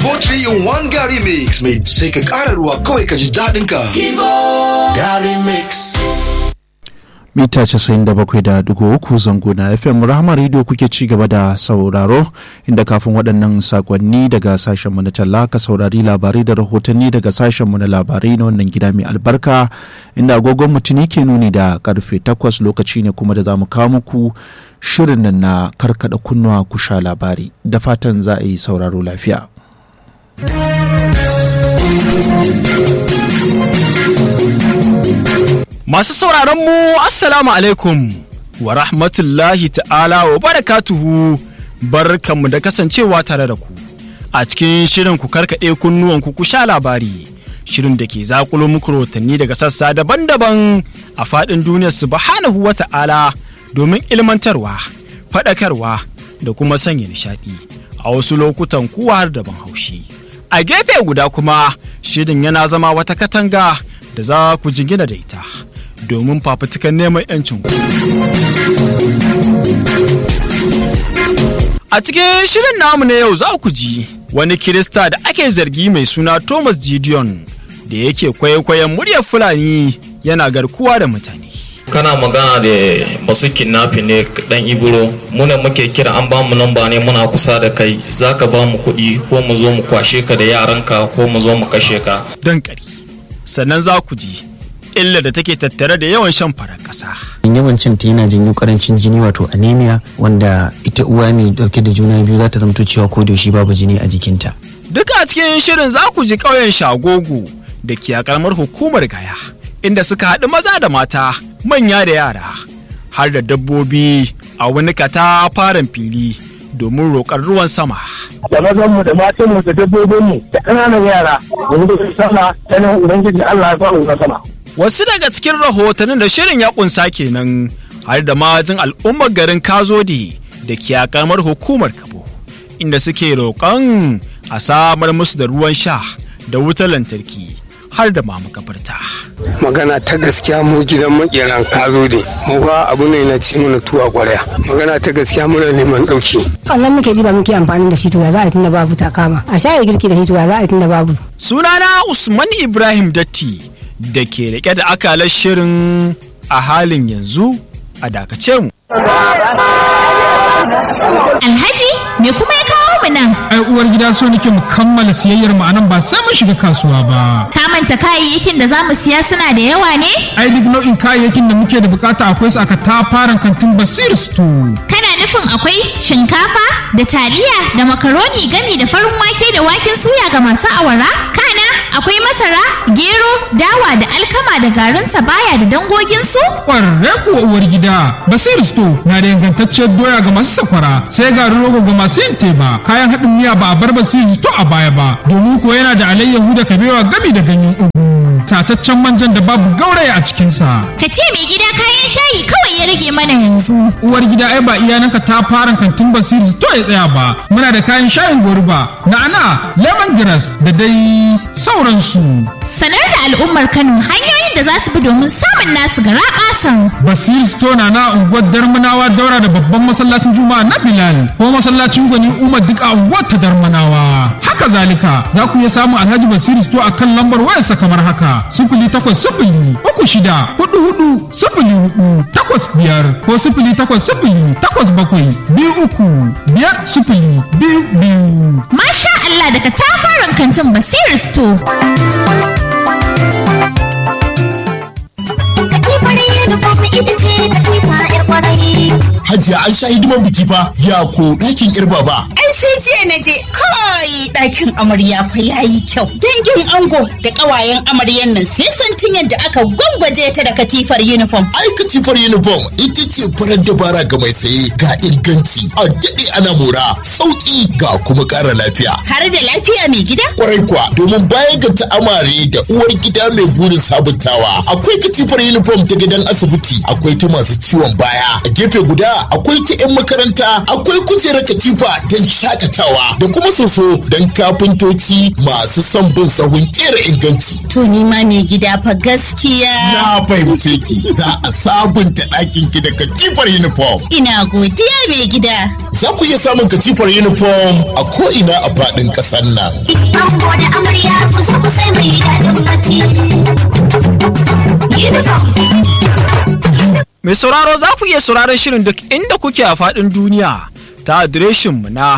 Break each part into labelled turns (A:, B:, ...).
A: Kibo 3 in 1 Gary Mix mai sai ka ƙara ruwa kawai ka ji daɗin ka.
B: Gary Mix.
C: mita 97.3 zango na fm rahama radio kuke ci gaba da sauraro inda kafin waɗannan sakonni daga sashenmu na talla ka saurari labarai da rahotanni daga sashenmu na labarai na wannan gida mai albarka inda agogon mutuni ke nuni da karfe 8 lokaci ne kuma da za mu kawo muku shirin nan na karkada kunnuwa ku sha labari da fatan za a yi sauraro lafiya.
D: Masu sauraron mu Assalamu alaikum wa rahmatullahi ta'ala wa barakatuhu barkanmu da kasancewa tare da ku a cikin shirin ku karkaɗe kunnuwan ku ku sha labari shirin da ke zakulo muku rahotanni daga sassa daban-daban a faɗin duniyar subhanahu wa ta'ala domin ilmantarwa faɗakarwa da kuma sanya nishaɗi a wasu lokutan kuwa har daban haushi a gefe guda kuma shirin yana zama wata katanga da za ku jingina da ita domin fafutukan neman 'yancin ku. A cikin shirin namu na yau za ku ji wani Kirista da ake zargi mai suna Thomas Gideon da yake kwaikwayon muryar Fulani yana garkuwa da mutane.
E: kana magana da masu kidnapping ne dan iburo muna muke kira an ba mu namba ne muna kusa da kai zaka ba mu kuɗi ko mu zo mu kwashe ka da yaranka ko mu zo mu kashe ka
D: Don ƙari. Sannan za ku ji illa da take tattare da yawan shan farar ƙasa.
F: yawan cin ta yana janyo karancin jini wato anemia wanda ita uwa mai dauke da juna biyu za ta zamto cewa ko da yaushe babu jini a jikinta
D: Duka a cikin shirin za ku ji ƙauyen Shagogo da ke a ƙaramar hukumar Gaya, inda suka haɗu maza da mata, manya da yara, har da dabbobi a wani katafaren fili domin roƙar ruwan sama.
G: da mazanmu da matanmu da dabbobinmu da ƙananan yara wani da sama ta nan ubangiji Allah ya faru na sama.
D: Wasu daga cikin rahotannin da shirin ya ƙunsa kenan har da majin al'ummar garin Kazode da ke a ƙaramar hukumar Kabo, inda suke roƙon a samar musu da ruwan sha da wutar lantarki har da ma makabarta.
H: magana ta gaskiya mu gidan makeran kazo ne mu fa abu ne na ci mana tuwa kwarya magana ta gaskiya muna neman dauki
I: wannan muke diba muke amfani da shi to ya za a tunda babu ta kama a shaye girki da shi to ya za a tunda babu
D: Sunana Usman Ibrahim Datti da ke rike da akalar shirin a halin yanzu a dakace mu.
J: Alhaji me kuma ya kawo mu nan?
K: ai uwar gida so nake mu kammala siyayyar mu anan ba sai mun shiga kasuwa ba
J: Ka manta kayayyakin da za mu siya suna da yawa ne?
K: ai duk nau'in kayayyakin da muke da bukata akwai su aka tafaran kantin basir store
J: Kana nufin akwai shinkafa da taliya da makaroni gami da farin wake da waken suya ga masu awara? Kana akwai masara, gero, dawa da alkama da garin sabaya da dangoginsu?
K: kwarre kuwa uwar gida basir store na da ingantacciyar doya ga masu sakwara sai garin rogo ga masu yin teba kayan haɗin miya ba a bar basir store a baya ba domin ko yana da alayyahu da kabewa gami da ganyen ugu tataccen manjan da babu gauraya a cikinsa
J: Ka ce mai gida kayan shayi kawai ya rage mana yanzu.
K: uwar gida ai ba iyananka ta fara kantin basiri to ya tsaya ba muna da kayan shayin goruba na'ana lemongrass da dai sauransu
J: Sanar da al'ummar Kano hanyoyin da za su bi domin samun nasu gara ƙasan.
K: basiri store na na unguwar darmanawa daura da babban masallacin juma'a na bilal ko masallacin gwani umar duk a unguwar ta darmanawa haka zalika za ku iya samun alhaji basiri store a kan lambar wayarsa kamar haka sifili takwas sifili uku shida hudu hudu sifili hudu takwas biyar ko sifili takwas sifili takwas bakwai biyu uku biyar sifili biyu biyu
J: Masha Allah daga tafaran kantin Basiru Store.
L: Hajiya an sha hidiman biki fa ya ko ɗakin irba ba.
M: Ai sai jiya na je kai ɗakin amarya fa yayi kyau. Dangin ango da ƙawayen amaryan nan sai santin yadda aka gwangwaje ta da katifar uniform.
L: Ai katifar uniform ita ce farar dabara ga mai saye ga inganci a daɗe ana mora sauƙi ga kuma ƙara lafiya.
M: Har da lafiya mai gida?
L: Kwarai kuwa domin baya ga ta'amare da uwar gida mai burin sabuntawa akwai katifar uniform ta gidan asibiti akwai ta masu ciwon baya a gefe guda akwai ta 'yan makaranta akwai kujerar katifa don shakatawa da kuma soso tilo don kafintoci masu son bin sahun kera inganci.
M: To ni ma mai gida fa gaskiya.
L: Na fahimce ki za a sabunta ɗakin ki da katifar uniform.
M: Ina godiya mai gida.
L: Za ku iya samun katifar uniform a ko'ina a faɗin ƙasar nan.
N: Ango da amarya kusa kusa mai daɗin bacci. Uniform.
D: Mai sauraro za ku iya sauraron shirin duk inda kuke a faɗin duniya ta adireshinmu na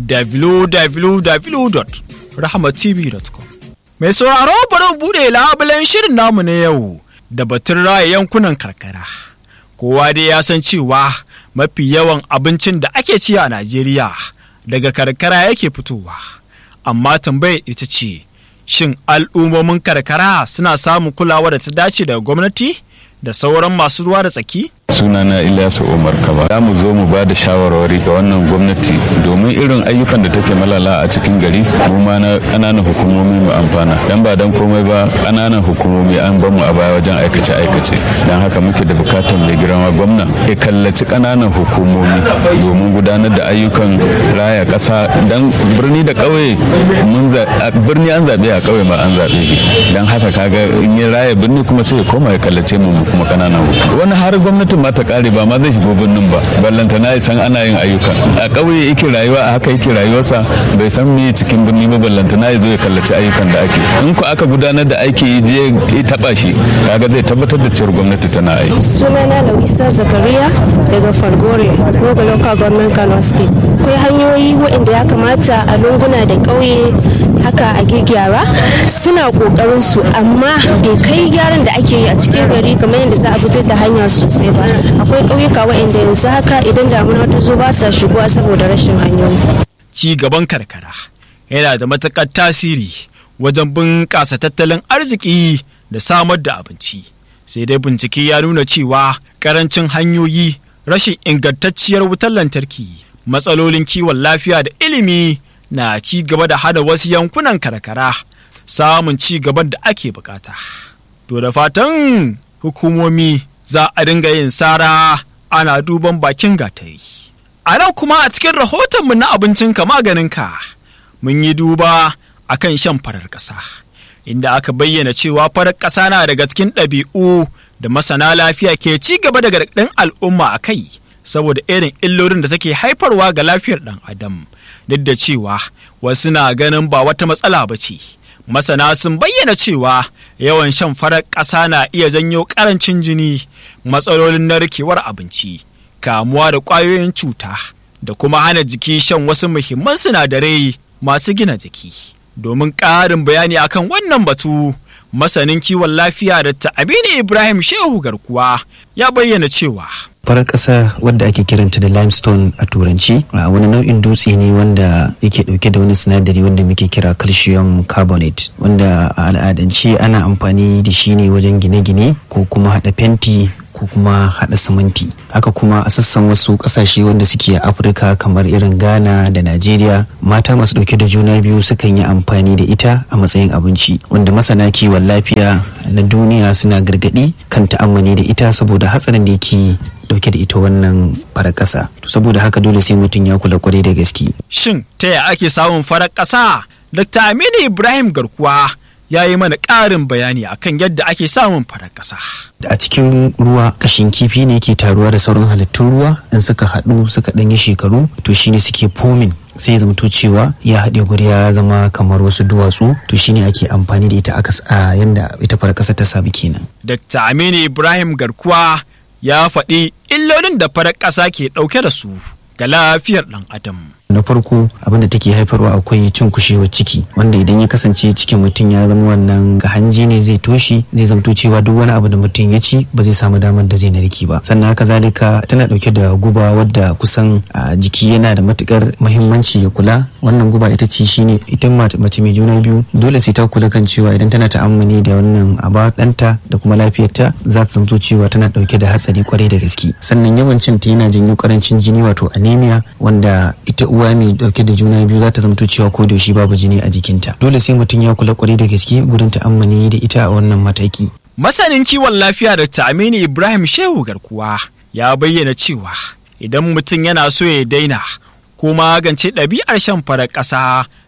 D: www.rahmatv.com. Mai sauraro bari mu buɗe labulen shirin namu na yau da batun raya yankunan karkara. Kowa dai ya san cewa mafi yawan abincin da ake ci a Najeriya daga karkara yake fitowa. Amma tambayar ita ce, shin al'ummomin karkara suna samun kulawa da ta dace daga gwamnati? da sauran masu ruwa da tsaki?
O: sunana Ilyasu Umar Kaba za mu zo mu ba da shawarwari ga wannan gwamnati domin irin ayyukan da take malala a cikin gari mu ma na kananan hukumomi mu amfana dan ba dan komai ba kananan hukumomi an bamu a baya wajen aikace aikace dan haka muke da bukatar mai girma gwamna ya kallaci kananan hukumomi domin gudanar da ayyukan raya kasa dan birni da kauye mun birni an zabe a kauye ma an zabe shi dan haka kaga in ya raya birni kuma sai ya koma ya kallace mu kuma kananan hukumomi wani har gwamnati mutum ma ta kare ba ma zai shigo birnin ba ballanta na san ana yin ayyuka a ƙauye yake rayuwa a haka yake rayuwarsa bai san me cikin birni ba ballanta na zo ya kallaci ayyukan da ake in ko aka gudanar da aiki je ya taba shi kaga zai tabbatar da cewar gwamnati tana aiki
P: sunana Lawisa Zakariya daga Falgore Rogo Local Government Kano State akwai hanyoyi waɗanda ya kamata a lunguna da ƙauye haka a gyara suna ƙoƙarin su amma bai kai gyaran da ake yi a cikin gari kamar yadda za a fitar da hanya sosai ba akwai ƙauyuka waɗanda yanzu haka idan damuna ta zo ba sa shigowa saboda rashin hanyoyi.
D: ci gaban karkara yana da matuƙar tasiri wajen bunƙasa tattalin arziki da samar da abinci sai dai bincike ya nuna cewa ƙarancin hanyoyi rashin ingantacciyar wutar lantarki matsalolin kiwon lafiya da ilimi na ci gaba da hada wasu yankunan karkara samun ci gaban da ake bukata. To da fatan hukumomi za a dinga yin sara ana duban bakin gatari. A nan kuma a cikin rahotonmu na abincinka maganinka mun yi duba a kan shan farar ƙasa, inda aka bayyana cewa farar ƙasa na daga cikin ɗabi'u da masana lafiya ke ci gaba da gargaɗin al'umma a kai saboda irin illolin da take haifarwa ga lafiyar ɗan adam duk da cewa wasu na ganin ba wata matsala ba ce. masana sun bayyana cewa yawan shan farar ƙasa na iya janyo ƙarancin jini matsalolin narkewar abinci kamuwa da ƙwayoyin cuta da kuma hana jiki shan wasu muhimman sinadarai masu gina jiki domin ƙarin bayani akan wannan batu masanin kiwon lafiya da ta'abini ibrahim shehu garkuwa ya bayyana cewa
F: farar ƙasa wadda ake kiranta da limestone a turanci a wani nau'in dutse ne wanda yake ɗauke da wani sinadari wanda muke kira calcium carbonate wanda a al'adance ana amfani da shi ne wajen gine-gine ko kuma haɗa fenti ko kuma haɗa siminti haka kuma a sassan wasu ƙasashe wanda suke a afirka kamar irin ghana da najeriya mata masu ɗauke da juna biyu sukan yi amfani da ita a matsayin abinci wanda masana kiwon lafiya na duniya suna gargaɗi kan ta'ammali da ita saboda hatsarin da yake dauke da ita wannan farar ƙasa saboda haka dole sai mutum ya kula kwarai da gaske
D: shin ta ya ake samun farar ƙasa dr aminu ibrahim garkuwa ya yi mana ƙarin bayani akan yadda ake samun farar ƙasa.
F: a cikin ruwa kashin kifi ne ke taruwa da sauran halittun ruwa in suka haɗu suka ɗan yi shekaru to shine suke fomin sai ya zamto cewa ya haɗe guri ya zama kamar wasu duwatsu to shine ake amfani da ita a yanda ita farar ƙasa ta samu kenan.
D: Dr. Aminu Ibrahim Garkuwa ya faɗi illolin da farar ƙasa ke ɗauke da su ga lafiyar ɗan adam.
F: na farko abin da take haifarwa akwai cin kushewar ciki wanda idan ya kasance cikin mutum ya zama wannan ga hanji ne zai toshe zai zamto cewa duk wani abu da mutum ya ci ba zai samu damar da zai narki ba sannan haka zalika tana dauke da guba wadda kusan a jiki yana da matukar muhimmanci ya kula wannan guba ita ce shine ita mace mai juna biyu dole sai ta kula kan cewa idan tana ta'ammali da wannan aba ɗanta da kuma lafiyarta za ta zamto cewa tana dauke da hatsari kwarai da gaske sannan yawan cin ta yana janyo karancin jini wato anemia wanda ita uwa mai dauke da juna biyu za ta zamto cewa ko da shi babu jini a jikinta dole sai mutum ya kula kwarai da gaske gurin ta'ammali da ita a wannan mataki
D: masanin kiwon lafiya da Aminu ibrahim shehu garkuwa ya bayyana cewa idan mutum yana so ya daina ko magance ɗabi'ar shan farar ƙasa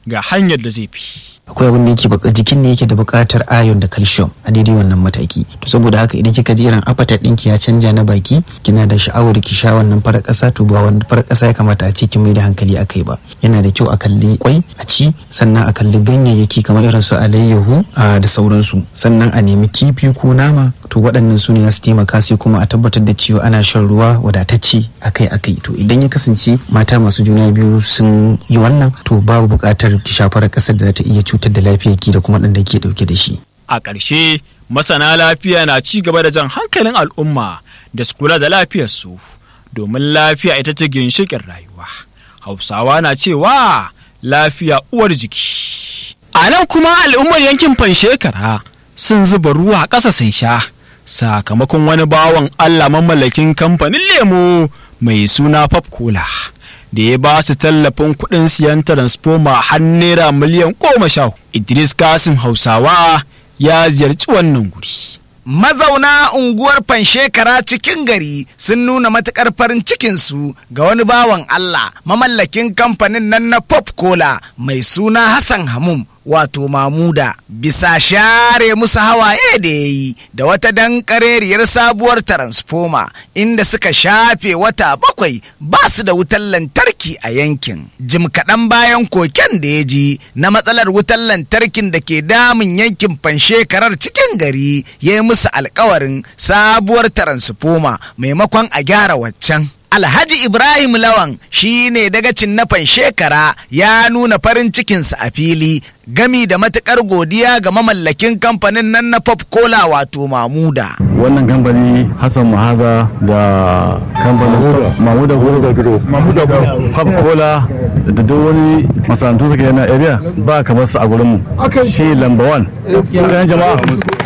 D: ga hanyar da zai fi
F: akwai abin da yake baka jikin ne yake da buƙatar iron da calcium a daidai wannan mataki to saboda haka idan kika ji irin appetite ɗinki ya canja na baki kina da sha'awar ki sha wannan farar ƙasa to ba wannan farar ƙasa ya kamata a ce ki mai da hankali akai ba yana da kyau a kalli kwai a ci sannan a kalli ganyayyaki kamar irin su alayyahu da sauransu sannan a nemi kifi ko nama to waɗannan su ne za su taimaka sai kuma a tabbatar da cewa ana shan ruwa wadatacce akai akai to idan ya kasance mata masu juna biyu sun yi wannan to babu buƙatar ki sha farar ƙasar da za ta iya cutar da lafiyarki da kuma ɗan da ke ɗauke da shi.
D: A ƙarshe masana lafiya na ci gaba da jan hankalin al'umma da su kula da lafiyarsu domin lafiya ita ce ginshiƙin rayuwa. Hausawa na cewa lafiya uwar jiki. A nan kuma al'ummar yankin Fanshekara sun zuba ruwa ƙasa sun sha sakamakon wani bawan Allah mamallakin kamfanin lemo mai suna Pop Cola. da ya ba su tallafin kuɗin siyan transformer har naira miliyan goma sha Idris Kasim Hausawa ya ziyarci wannan guri.
Q: Mazauna unguwar Fanshekara cikin gari sun nuna matuƙar farin cikinsu ga wani bawan Allah mamallakin kamfanin nan na Pop Cola mai suna Hassan Hamum wato Mamuda bisa share musu hawaye da ya yi da wata dankareriyar sabuwar transformer inda suka shafe wata bakwai ba su da wutar lantarki a yankin. Jim kaɗan bayan koken da ya ji na matsalar wutar lantarkin da ke damun yankin fanshekarar cikin gari ya yi musu alkawarin sabuwar transformer maimakon a gyara waccan. Alhaji Ibrahim Lawan shi ne dagacin na shekara ya nuna farin cikinsa a fili gami da matukar godiya ga mamallakin kamfanin nan na Pop Cola wato Mamuda.
R: Wannan kamfani Hassan Mahaza da kamfanin Mamuda Mamuda Pop Cola da duk wani masana'antu suke yana area ba kamar su a gurin mu. Shi lamba one. Kan jama'a.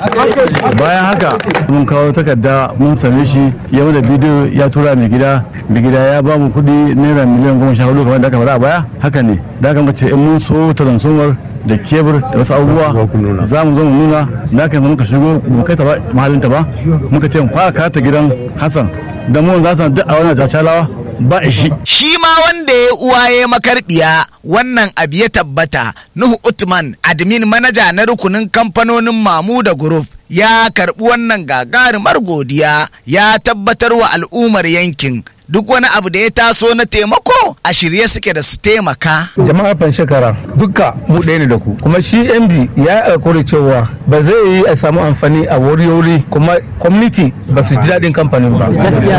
R: Bayan haka mun kawo takarda mun same shi ya da bidiyo ya tura mai gida mai gida ya ba mu kuɗi naira miliyan goma sha hudu kamar da aka faɗa a baya haka ne da aka mace in mun so transformer da kebur da wasu abubuwa za mu zo mu nuna da aka muka shigo mu kai ta ba mahallinta ba muka ce mu fara kata gidan hassan da mu za su duk a wannan jashalawa ba ishi.
Q: Shi ma wanda ya uwaye makarbiya wannan abu ya tabbata Nuhu Utman admin manaja na rukunin kamfanonin Mamuda Group ya karbi wannan gagarumar godiya ya tabbatar wa al'ummar yankin duk wani abu da ya taso na taimako a shirye suke da su taimaka.
S: Jama'ar Fanshekara duka mu ɗaya ne da ku kuma shi MD ya alkawari cewa ba zai yi a samu amfani a wuri-wuri kuma community ba su ji daɗin kamfanin ba.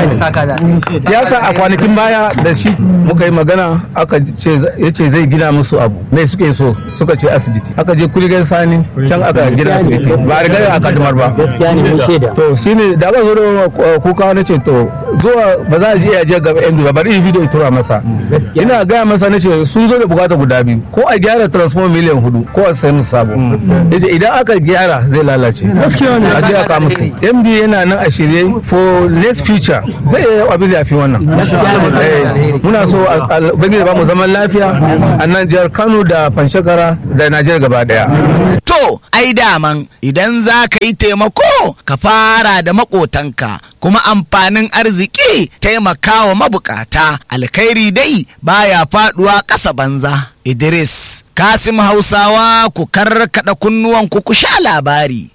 S: Ya sa a kwanakin baya da shi muka yi magana aka ce ya ce zai gina musu abu me suke so suka ce asibiti aka je kuligan sani can aka gina asibiti ba a riga a kadumar ba. To shi ne da aka zo da kuka na ce to zuwa ba za a je ya je gaba yan ba bari video tura masa ina gaya masa na ce sun zo da bukata guda biyu ko a gyara transform miliyan hudu ko a sayi musu sabo yace idan aka gyara zai lalace gaskiya ne a je aka musu MD yana nan a shirye for next future zai yi abin da fi wannan muna so ubangiji ba mu zaman lafiya a nan jihar Kano da Panshekara da Najeriya gaba daya
Q: to ai daman idan za ka yi taimako ka fara da makotanka kuma amfanin arziki taimakawa mabukata alkhairi dai baya faduwa ƙasa banza idris kasim hausawa ku karkada kunnuwan ku ku sha labari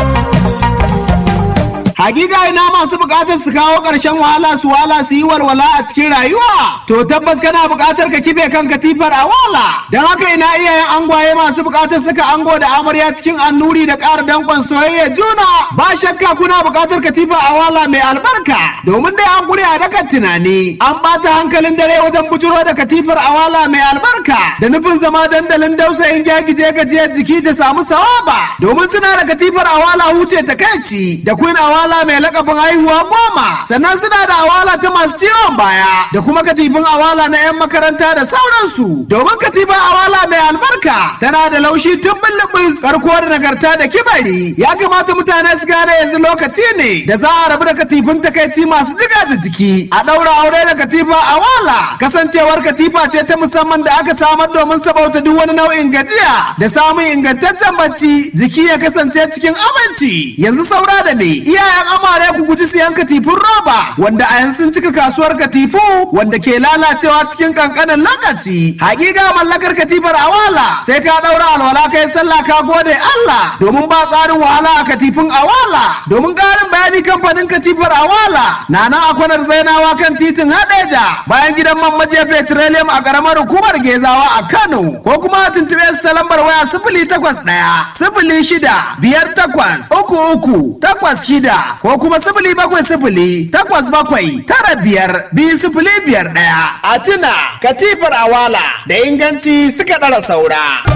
T: Hakika ina masu bukatar su kawo ƙarshen wahala su wala su yi walwala a cikin rayuwa. To tabbas kana bukatar ka kife kan katifar a wala. Don haka ina iyayen angwaye masu bukatar suka ango da amarya cikin annuri da ƙara dankon soyayya juna. Ba shakka kuna bukatar katifa a wala mai albarka. Domin dai an gure a dakan tunani. An ɓata hankalin dare wajen bujuro da katifar a wala mai albarka. Da nufin zama dandalin dausayin gyagije gajiyar jiki ta samu sawaba. Domin suna da katifar a wala huce ta kai da queen awala awala mai lakabin haihuwa goma sannan suna da awala ta masu ciwon baya da kuma katifin awala na 'yan makaranta da sauransu domin katifin awala mai albarka tana da laushi tun bullubus karko da nagarta da kibari ya kamata mutane su gane yanzu lokaci ne da za a rabu da katifin takaici masu jiga da jiki a ɗaura aure da katifa a wala kasancewar katifa ce ta musamman da aka samar domin sabauta duk wani nau'in gajiya da samun ingantaccen bacci jiki ya kasance cikin aminci yanzu saura da ne iyayen amare ku guji siyan katifin roba wanda a yanzu sun cika kasuwar katifu wanda ke lalacewa cikin kankanin lokaci hakika mallakar katifar awala sai ka daura alwala kai sallah ka gode Allah domin ba tsarin wahala a katifin awala domin karin bayani kamfanin katifar awala na nan a kwanar zainawa kan titin hadeja bayan gidan man majiya petroleum a karamar hukumar gezawa a Kano ko kuma a tuntube su ta lambar waya sifili takwas ɗaya sifili shida biyar takwas uku uku takwas shida ko kuma sifili bakwai sifili takwas bakwai tara biyar biyu sifili biyar ɗaya a tuna katifar awala da inganci suka ɗara saura.